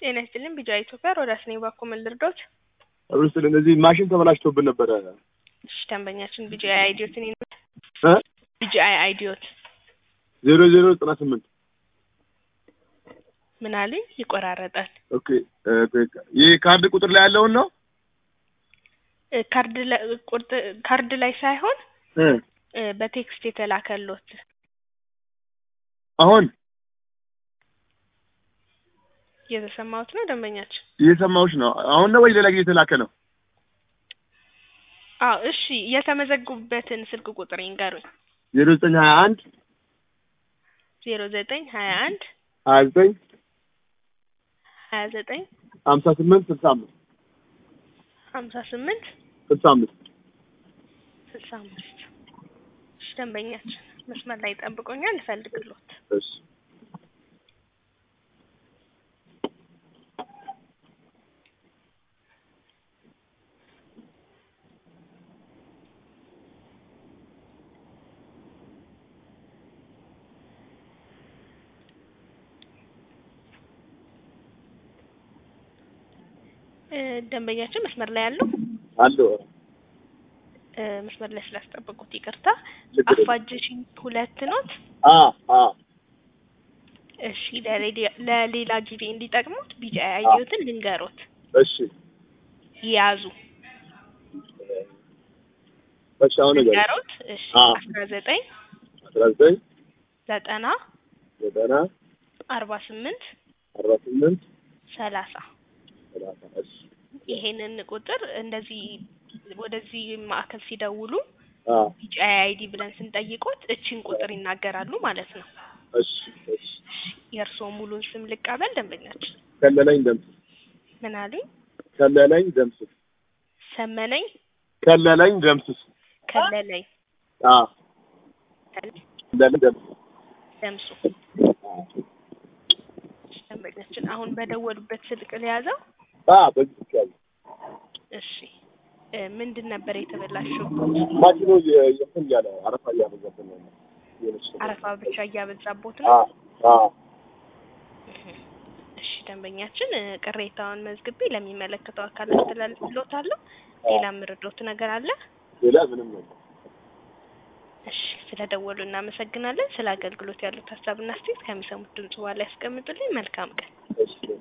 ጤና ይስጥልኝ ቢጃ ኢትዮጵያ ሮዳስ ነኝ። ባኮ ምን ልርዳዎት? ሩስል እነዚህ ማሽን ተበላሽቶብን ነበረ። እሺ ደንበኛችን ቢጂአይ አይዲዮትን ይኑ እ ቢጂአይ አይዲዮት ዜሮ ዜሮ ዘጠና ስምንት ምን አሉኝ? ይቆራረጣል። ኦኬ እ ይህ ካርድ ቁጥር ላይ ያለውን ነው እ ካርድ ላይ ቁርጥ ካርድ ላይ ሳይሆን እ እ በቴክስት የተላከሎት አሁን እየተሰማሁት ነው ደንበኛችን። እየሰማሁሽ ነው። አሁን ነው ወይ ሌላ ጊዜ የተላከ ነው? አዎ እሺ፣ የተመዘጉበትን ስልክ ቁጥር ይንገሩኝ። ዜሮ ዘጠኝ ሀያ አንድ ዜሮ ዘጠኝ ሀያ አንድ ሀያ ዘጠኝ ሀያ ዘጠኝ ሀምሳ ስምንት ስልሳ አምስት ሀምሳ ስምንት ስልሳ አምስት ስልሳ አምስት እሺ ደንበኛችን መስመር ላይ ጠብቆኛል፣ እፈልግሎት እሺ እ ደንበኛችን መስመር ላይ ያለው አለሁ እ መስመር ላይ ስላስጠበቁት ይቅርታ። ችግር የለም። አፋጀሽኝ ሁለት ኖት። አ አ እሺ ለሌላ- ለሌላ ጊዜ እንዲጠቅሙት ቢጂአይ አይዲዮትን ልንገሮት እሺ ያዙ እሺ አሁን ነገር ልንገሮት። እሺ አ አስራ ዘጠኝ አስራ ዘጠኝ ዘጠና ዘጠና አርባ ስምንት አርባ ስምንት ሰላሳ ሰላሳ እሺ ይሄንን ቁጥር እንደዚህ ወደዚህ ማዕከል ሲደውሉ አ ቢጂአይ አይዲ ብለን ስንጠይቆት እቺን ቁጥር ይናገራሉ ማለት ነው። እሺ እሺ የእርስዎ ሙሉን ስም ልቀበል ደንበኛችን። ከለለኝ ደምስ ምን አሉኝ? ከለለኝ ደምስስ ሰመነኝ ከለለኝ ደምስስ ከለለኝ አ ከለለኝ ደምስስ ደምሱ ደንበኛችን አሁን በደወሉበት ስልክ ለያዘው። አ በዚህ ይቻላል እሺ እ ምንድን ነበር የተበላሸው? ማሽኑ የ- የእንትን እያለ አረፋ እያበዛብን ነው የሆነች ነገር። አረፋ ብቻ እያበዛቦት አ ነው። አ እሺ ደንበኛችን እ ቅሬታውን መዝግቤ ለሚመለከተው አካል አስተላልፍልዎታለሁ። ሌላ ምርዶት ነገር አለ? ሌላ ምንም ነው እሺ ስለደወሉ እናመሰግናለን። ስለ አገልግሎት ያሉት ሀሳብና አስተያየት ከሚሰሙት ድምጽ በኋላ ያስቀምጡልኝ። መልካም ቀን። እሺ